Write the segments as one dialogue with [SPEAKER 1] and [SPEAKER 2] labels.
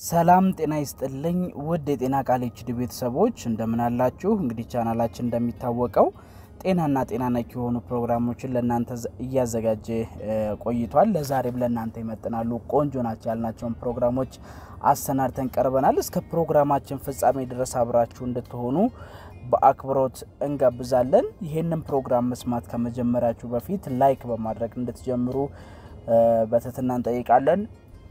[SPEAKER 1] ሰላም ጤና ይስጥልኝ ውድ የጤና ቃል ኤችዲ ቤተሰቦች እንደምን አላችሁ? እንግዲህ ቻናላችን እንደሚታወቀው ጤናና ጤና ነክ የሆኑ ፕሮግራሞችን ለእናንተ እያዘጋጀ ቆይቷል። ለዛሬም ለእናንተ ይመጥናሉ ቆንጆ ናቸው ያልናቸውን ፕሮግራሞች አሰናድተን ቀርበናል። እስከ ፕሮግራማችን ፍጻሜ ድረስ አብራችሁ እንድትሆኑ በአክብሮት እንጋብዛለን። ይህንን ፕሮግራም መስማት ከመጀመሪያችሁ በፊት ላይክ በማድረግ እንድትጀምሩ በትህትና እንጠይቃለን።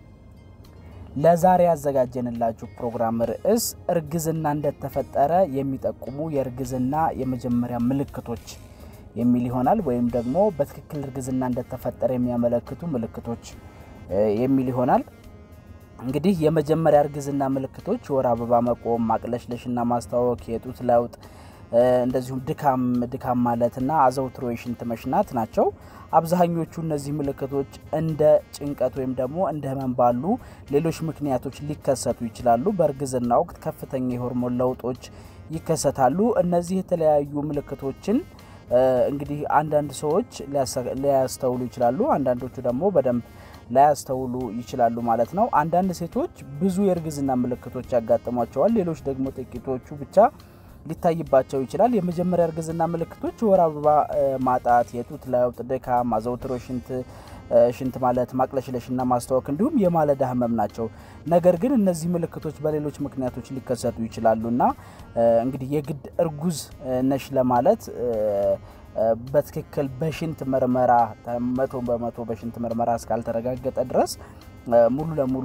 [SPEAKER 1] ለዛሬ ያዘጋጀንላችሁ ፕሮግራም ርዕስ እርግዝና እንደተፈጠረ የሚጠቁሙ የእርግዝና የመጀመሪያ ምልክቶች የሚል ይሆናል። ወይም ደግሞ በትክክል እርግዝና እንደተፈጠረ የሚያመለክቱ ምልክቶች የሚል ይሆናል። እንግዲህ የመጀመሪያ እርግዝና ምልክቶች የወር አበባ መቆም፣ ማቅለሽለሽና ማስታወክ፣ የጡት ለውጥ እንደዚሁም ድካም ድካም ማለትና አዘውትሮ የሽንት መሽናት ናቸው። አብዛኞቹ እነዚህ ምልክቶች እንደ ጭንቀት ወይም ደግሞ እንደ ህመም ባሉ ሌሎች ምክንያቶች ሊከሰቱ ይችላሉ። በእርግዝና ወቅት ከፍተኛ የሆርሞን ለውጦች ይከሰታሉ። እነዚህ የተለያዩ ምልክቶችን እንግዲህ አንዳንድ ሰዎች ሊያስተውሉ ይችላሉ፣ አንዳንዶቹ ደግሞ በደንብ ላያስተውሉ ይችላሉ ማለት ነው። አንዳንድ ሴቶች ብዙ የእርግዝና ምልክቶች ያጋጥሟቸዋል፣ ሌሎች ደግሞ ጥቂቶቹ ብቻ ሊታይባቸው ይችላል። የመጀመሪያ እርግዝና ምልክቶች የወር አበባ ማጣት፣ የጡት ለውጥ፣ ድካም፣ አዘውትሮ ሽንት ሽንት ማለት ማቅለሽለሽና ማስታወክ እንዲሁም የማለዳ ህመም ናቸው። ነገር ግን እነዚህ ምልክቶች በሌሎች ምክንያቶች ሊከሰቱ ይችላሉ እና እንግዲህ የግድ እርጉዝ ነሽ ለማለት በትክክል በሽንት ምርመራ መቶ በመቶ በሽንት ምርመራ እስካልተረጋገጠ ድረስ ሙሉ ለሙሉ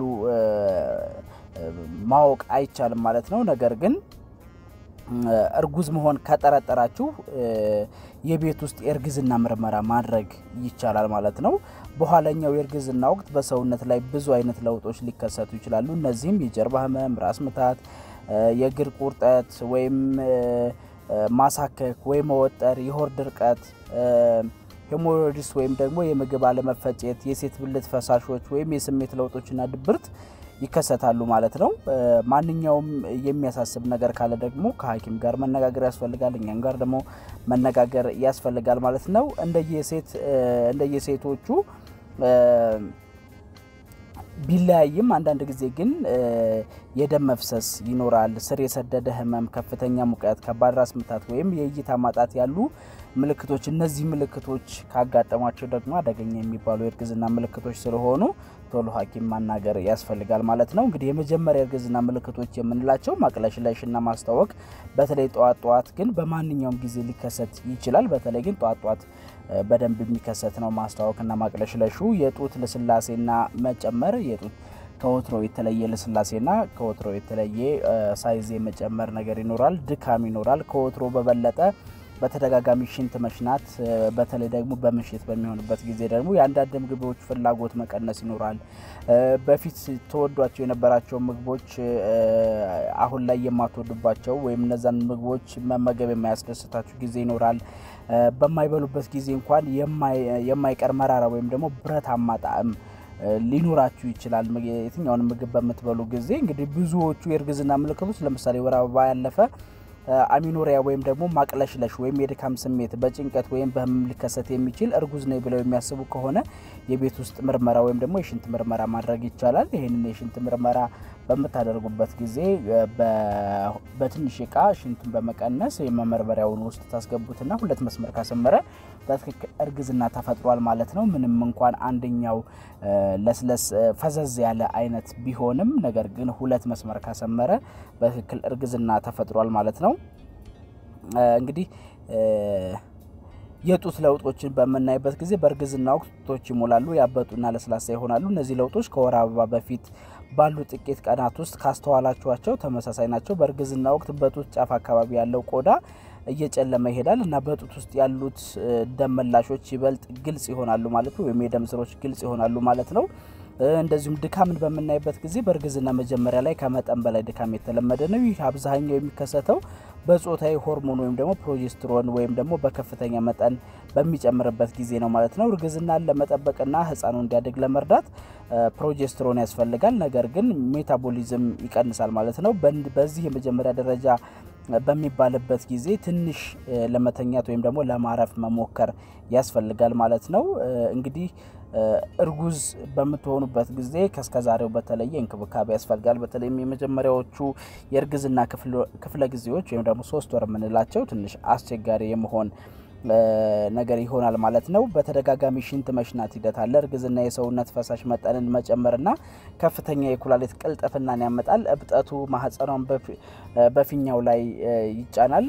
[SPEAKER 1] ማወቅ አይቻልም ማለት ነው። ነገር ግን እርጉዝ መሆን ከጠረጠራችሁ የቤት ውስጥ የእርግዝና ምርመራ ማድረግ ይቻላል ማለት ነው። በኋለኛው የእርግዝና ወቅት በሰውነት ላይ ብዙ አይነት ለውጦች ሊከሰቱ ይችላሉ። እነዚህም የጀርባ ህመም፣ ራስ ምታት፣ የእግር ቁርጠት ወይም ማሳከክ ወይም መወጠር፣ የሆድ ድርቀት፣ ሄሞሮይድስ ወይም ደግሞ የምግብ አለመፈጨት፣ የሴት ብልት ፈሳሾች ወይም የስሜት ለውጦችና ድብርት ይከሰታሉ ማለት ነው። ማንኛውም የሚያሳስብ ነገር ካለ ደግሞ ከሐኪም ጋር መነጋገር ያስፈልጋል። እኛም ጋር ደግሞ መነጋገር ያስፈልጋል ማለት ነው። እንደየሴት እንደየሴቶቹ ቢለያይም አንዳንድ ጊዜ ግን የደም መፍሰስ ይኖራል። ስር የሰደደ ህመም፣ ከፍተኛ ሙቀት፣ ከባድ ራስ ምታት ወይም የእይታ ማጣት ያሉ ምልክቶች እነዚህ ምልክቶች ካጋጠሟቸው ደግሞ አደገኛ የሚባሉ የእርግዝና ምልክቶች ስለሆኑ ቶሎ ሐኪም ማናገር ያስፈልጋል ማለት ነው። እንግዲህ የመጀመሪያ የእርግዝና ምልክቶች የምንላቸው ማቅለሽለሽና ማስታወክ በተለይ ጠዋት ጠዋት ግን በማንኛውም ጊዜ ሊከሰት ይችላል። በተለይ ግን ጠዋት ጠዋት በደንብ የሚከሰት ነው ማስታወክና ማቅለሽለሹ። የጡት ልስላሴና መጨመር የጡት ከወትሮ የተለየ ልስላሴና ከወትሮ የተለየ ሳይዝ የመጨመር ነገር ይኖራል። ድካም ይኖራል። ከወትሮ በበለጠ በተደጋጋሚ ሽንት መሽናት፣ በተለይ ደግሞ በምሽት በሚሆንበት ጊዜ ደግሞ የአንዳንድ ምግቦች ፍላጎት መቀነስ ይኖራል። በፊት ተወዷቸው የነበራቸው ምግቦች አሁን ላይ የማትወዱባቸው ወይም እነዛን ምግቦች መመገብ የማያስደስታችሁ ጊዜ ይኖራል። በማይበሉበት ጊዜ እንኳን የማይቀር መራራ ወይም ደግሞ ብረታማ ጣዕም ሊኖራችሁ ይችላል። የትኛውን ምግብ በምትበሉ ጊዜ እንግዲህ ብዙዎቹ የእርግዝና ምልክቶች ለምሳሌ ወር አበባ ያለፈ አሚኖሪያ ወይም ደግሞ ማቅለሽለሽ ወይም የድካም ስሜት በጭንቀት ወይም በህመም ሊከሰት የሚችል እርጉዝ ነኝ ብለው የሚያስቡ ከሆነ የቤት ውስጥ ምርመራ ወይም ደግሞ የሽንት ምርመራ ማድረግ ይቻላል። ይህንን የሽንት ምርመራ በምታደርጉበት ጊዜ በትንሽ እቃ ሽንቱን በመቀነስ የመመርመሪያውን ውስጥ ታስገቡትና ሁለት መስመር ካሰመረ በትክክል እርግዝና ተፈጥሯል ማለት ነው። ምንም እንኳን አንደኛው ለስለስ ፈዘዝ ያለ አይነት ቢሆንም ነገር ግን ሁለት መስመር ካሰመረ በትክክል እርግዝና ተፈጥሯል ማለት ነው። እንግዲህ የጡት ለውጦችን በምናይበት ጊዜ በእርግዝና ወቅት ጡቶች ይሞላሉ፣ ያበጡና ለስላሳ ይሆናሉ። እነዚህ ለውጦች ከወር አበባ በፊት ባሉ ጥቂት ቀናት ውስጥ ካስተዋላችኋቸው ተመሳሳይ ናቸው። በእርግዝና ወቅት በጡት ጫፍ አካባቢ ያለው ቆዳ እየጨለመ ይሄዳል እና በጡት ውስጥ ያሉት ደም መላሾች ይበልጥ ግልጽ ይሆናሉ ማለት ነው፣ ወይም የደም ስሮች ግልጽ ይሆናሉ ማለት ነው። እንደዚሁም ድካምን በምናይበት ጊዜ በእርግዝና መጀመሪያ ላይ ከመጠን በላይ ድካም የተለመደ ነው። ይህ አብዛኛው የሚከሰተው በጾታዊ ሆርሞን ወይም ደግሞ ፕሮጀስትሮን ወይም ደግሞ በከፍተኛ መጠን በሚጨምርበት ጊዜ ነው ማለት ነው። እርግዝናን ለመጠበቅና ሕፃኑ እንዲያድግ ለመርዳት ፕሮጀስትሮን ያስፈልጋል። ነገር ግን ሜታቦሊዝም ይቀንሳል ማለት ነው። በዚህ የመጀመሪያ ደረጃ በሚባልበት ጊዜ ትንሽ ለመተኛት ወይም ደግሞ ለማረፍ መሞከር ያስፈልጋል ማለት ነው። እንግዲህ እርጉዝ በምትሆኑበት ጊዜ ከስከዛሬው በተለየ እንክብካቤ ያስፈልጋል። በተለይም የመጀመሪያዎቹ የእርግዝና ክፍለ ጊዜዎች ወይም ደግሞ ሶስት ወር የምንላቸው ትንሽ አስቸጋሪ የመሆን ነገር ይሆናል ማለት ነው። በተደጋጋሚ ሽንት መሽናት ሂደት አለ። እርግዝና የሰውነት ፈሳሽ መጠንን መጨመርና ከፍተኛ የኩላሊት ቅልጥፍናን ያመጣል። እብጠቱ ማህፀኗን በፊኛው ላይ ይጫናል።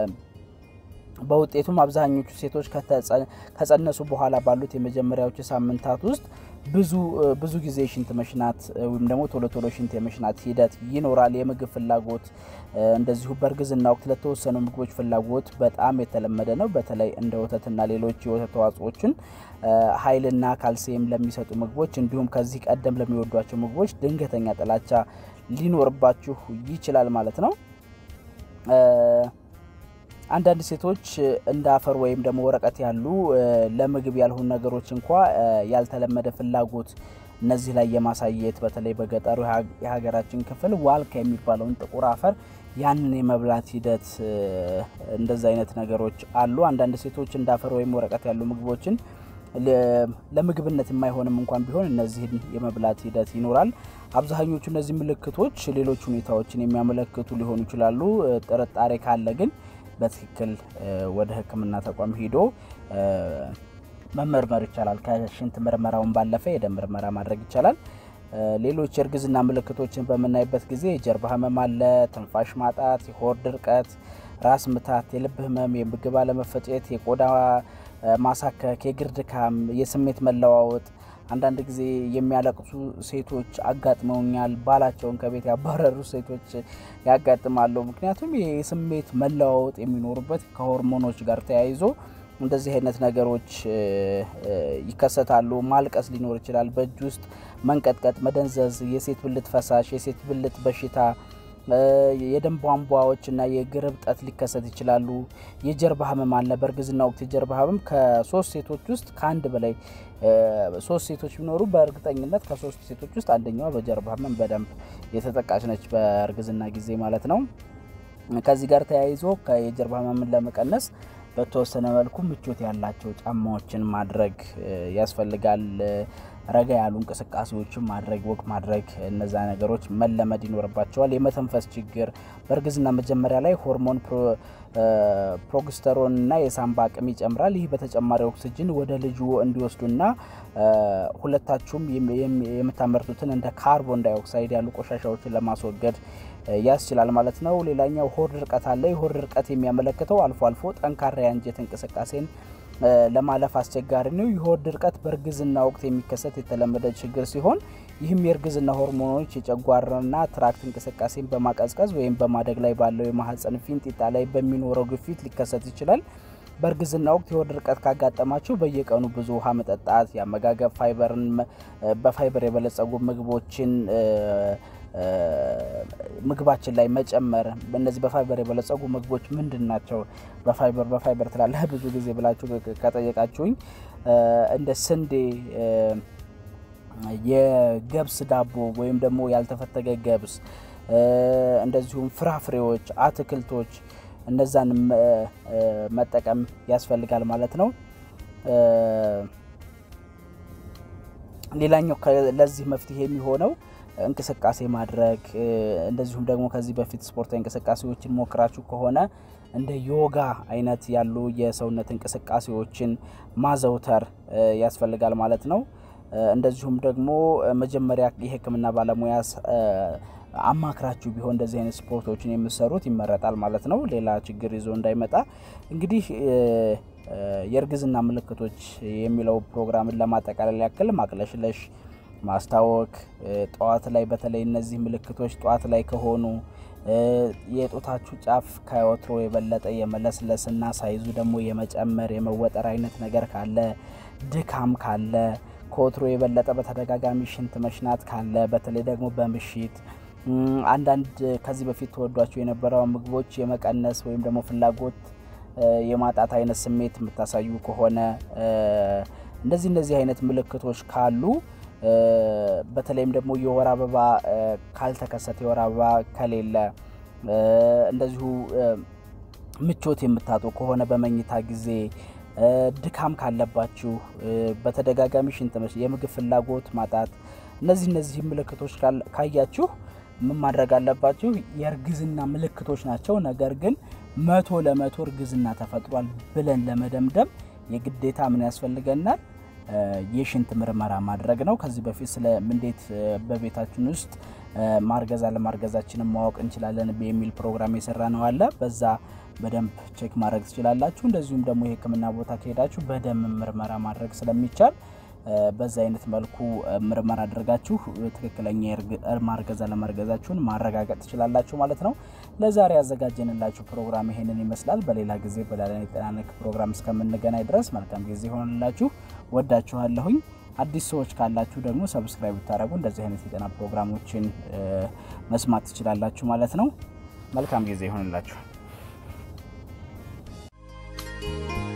[SPEAKER 1] በውጤቱም አብዛኞቹ ሴቶች ከጸነሱ በኋላ ባሉት የመጀመሪያዎቹ ሳምንታት ውስጥ ብዙ ብዙ ጊዜ ሽንት መሽናት ወይም ደግሞ ቶሎ ቶሎ ሽንት የመሽናት ሂደት ይኖራል። የምግብ ፍላጎት እንደዚሁ በእርግዝና ወቅት ለተወሰኑ ምግቦች ፍላጎት በጣም የተለመደ ነው። በተለይ እንደ ወተትና ሌሎች የወተት ተዋጽኦችን ኃይልና ካልሲየም ለሚሰጡ ምግቦች እንዲሁም ከዚህ ቀደም ለሚወዷቸው ምግቦች ድንገተኛ ጥላቻ ሊኖርባችሁ ይችላል ማለት ነው። አንዳንድ ሴቶች እንደ አፈር ወይም ደግሞ ወረቀት ያሉ ለምግብ ያልሆኑ ነገሮች እንኳ ያልተለመደ ፍላጎት እነዚህ ላይ የማሳየት በተለይ በገጠሩ የሀገራችን ክፍል ዋልካ የሚባለውን ጥቁር አፈር ያንን የመብላት ሂደት እንደዚህ አይነት ነገሮች አሉ። አንዳንድ ሴቶች እንደ አፈር ወይም ወረቀት ያሉ ምግቦችን ለምግብነት የማይሆንም እንኳን ቢሆን እነዚህን የመብላት ሂደት ይኖራል። አብዛኞቹ እነዚህ ምልክቶች ሌሎች ሁኔታዎችን የሚያመለክቱ ሊሆኑ ይችላሉ። ጥርጣሬ ካለ ግን በትክክል ወደ ሕክምና ተቋም ሄዶ መመርመር ይቻላል። ከሽንት ምርመራውን ባለፈ የደም ምርመራ ማድረግ ይቻላል። ሌሎች የእርግዝና ምልክቶችን በምናይበት ጊዜ የጀርባ ህመም አለ፣ ትንፋሽ ማጣት፣ የሆድ ድርቀት፣ ራስ ምታት፣ የልብ ህመም፣ የምግብ አለመፈጨት፣ የቆዳ ማሳከክ፣ የእግር ድካም፣ የስሜት መለዋወጥ አንዳንድ ጊዜ የሚያለቅሱ ሴቶች አጋጥመውኛል። ባላቸውን ከቤት ያባረሩ ሴቶች ያጋጥማሉ። ምክንያቱም የስሜት መለዋወጥ የሚኖሩበት ከሆርሞኖች ጋር ተያይዞ እንደዚህ አይነት ነገሮች ይከሰታሉ። ማልቀስ ሊኖር ይችላል። በእጅ ውስጥ መንቀጥቀጥ፣ መደንዘዝ፣ የሴት ብልት ፈሳሽ፣ የሴት ብልት በሽታ የደም ቧንቧዎች እና የእግር እብጠት ሊከሰት ይችላሉ። የጀርባ ህመም አለ። በእርግዝና ወቅት የጀርባ ህመም ከሶስት ሴቶች ውስጥ ከአንድ በላይ ሶስት ሴቶች ቢኖሩ በእርግጠኝነት ከሶስት ሴቶች ውስጥ አንደኛዋ በጀርባ ህመም በደንብ የተጠቃች ነች፣ በእርግዝና ጊዜ ማለት ነው። ከዚህ ጋር ተያይዞ የጀርባ ህመምን ለመቀነስ በተወሰነ መልኩ ምቾት ያላቸው ጫማዎችን ማድረግ ያስፈልጋል። ረጋ ያሉ እንቅስቃሴዎችን ማድረግ ወቅ ማድረግ እነዛ ነገሮች መለመድ ይኖርባቸዋል። የመተንፈስ ችግር በእርግዝና መጀመሪያ ላይ ሆርሞን ፕሮግስተሮን እና የሳምባ አቅም ይጨምራል። ይህ በተጨማሪ ኦክስጅን ወደ ልጁ እንዲወስዱና ሁለታችሁም የምታመርቱትን እንደ ካርቦን ዳይኦክሳይድ ያሉ ቆሻሻዎችን ለማስወገድ ያስችላል ማለት ነው። ሌላኛው ሆድ ድርቀት አለ። የሆድ ድርቀት የሚያመለክተው አልፎ አልፎ ጠንካራ የአንጀት እንቅስቃሴን ለማለፍ አስቸጋሪ ነው። የሆድ ድርቀት በእርግዝና ወቅት የሚከሰት የተለመደ ችግር ሲሆን ይህም የእርግዝና ሆርሞኖች የጨጓራና ትራክት እንቅስቃሴን በማቀዝቀዝ ወይም በማደግ ላይ ባለው የማህፀን ፊንጢጣ ላይ በሚኖረው ግፊት ሊከሰት ይችላል። በእርግዝና ወቅት የሆድ ድርቀት ካጋጠማችሁ በየቀኑ ብዙ ውሃ መጠጣት፣ የአመጋገብ ፋይበርን በፋይበር የበለጸጉ ምግቦችን ምግባችን ላይ መጨመር። እነዚህ በፋይበር የበለጸጉ ምግቦች ምንድን ናቸው? በፋይበር በፋይበር ትላለህ ብዙ ጊዜ ብላችሁ ከጠየቃችሁኝ እንደ ስንዴ፣ የገብስ ዳቦ ወይም ደግሞ ያልተፈተገ ገብስ፣ እንደዚሁም ፍራፍሬዎች፣ አትክልቶች እነዛን መጠቀም ያስፈልጋል ማለት ነው። ሌላኛው ለዚህ መፍትሄ የሚሆነው እንቅስቃሴ ማድረግ እንደዚሁም ደግሞ ከዚህ በፊት ስፖርታዊ እንቅስቃሴዎችን ሞክራችሁ ከሆነ እንደ ዮጋ አይነት ያሉ የሰውነት እንቅስቃሴዎችን ማዘውተር ያስፈልጋል ማለት ነው። እንደዚሁም ደግሞ መጀመሪያ የሕክምና ባለሙያ አማክራችሁ ቢሆን እንደዚህ አይነት ስፖርቶችን የምሰሩት ይመረጣል ማለት ነው። ሌላ ችግር ይዞ እንዳይመጣ እንግዲህ የእርግዝና ምልክቶች የሚለው ፕሮግራምን ለማጠቃለል ያክል ማቅለሽለሽ ማስታወክ ጠዋት ላይ በተለይ እነዚህ ምልክቶች ጠዋት ላይ ከሆኑ የጡታችሁ ጫፍ ከወትሮ የበለጠ የመለስለስና ሳይዙ ደግሞ የመጨመር የመወጠር አይነት ነገር ካለ፣ ድካም ካለ፣ ከወትሮ የበለጠ በተደጋጋሚ ሽንት መሽናት ካለ፣ በተለይ ደግሞ በምሽት አንዳንድ ከዚህ በፊት ተወዷቸው የነበረው ምግቦች የመቀነስ ወይም ደግሞ ፍላጎት የማጣት አይነት ስሜት የምታሳዩ ከሆነ እንደዚህ እንደዚህ አይነት ምልክቶች ካሉ በተለይም ደግሞ የወር አበባ ካልተከሰተ የወር አበባ ከሌለ እንደዚሁ ምቾት የምታጡ ከሆነ በመኝታ ጊዜ ድካም ካለባችሁ፣ በተደጋጋሚ ሽንት መሽ፣ የምግብ ፍላጎት ማጣት፣ እነዚህ እነዚህ ምልክቶች ካያችሁ ምን ማድረግ አለባችሁ? የእርግዝና ምልክቶች ናቸው። ነገር ግን መቶ ለመቶ እርግዝና ተፈጥሯል ብለን ለመደምደም የግዴታ ምን ያስፈልገናል? የሽንት ምርመራ ማድረግ ነው። ከዚህ በፊት ስለ እንዴት በቤታችን ውስጥ ማርገዝ አለማርገዛችንን ማወቅ እንችላለን የሚል ፕሮግራም የሰራ ነው አለ። በዛ በደንብ ቼክ ማድረግ ትችላላችሁ። እንደዚሁም ደግሞ የሕክምና ቦታ ከሄዳችሁ በደም ምርመራ ማድረግ ስለሚቻል በዛ አይነት መልኩ ምርመራ አድርጋችሁ ትክክለኛ ማርገዝ አለማርገዛችሁን ማረጋገጥ ትችላላችሁ ማለት ነው። ለዛሬ ያዘጋጀንላችሁ ፕሮግራም ይሄንን ይመስላል። በሌላ ጊዜ በሌላ የጤና ነክ ፕሮግራም እስከምንገናኝ ድረስ መልካም ጊዜ ይሆንላችሁ። ወዳችኋለሁኝ። አዲስ ሰዎች ካላችሁ ደግሞ ሰብስክራይብ ብታደረጉ እንደዚህ አይነት የጤና ፕሮግራሞችን መስማት ትችላላችሁ ማለት ነው። መልካም ጊዜ ይሆንላችሁ።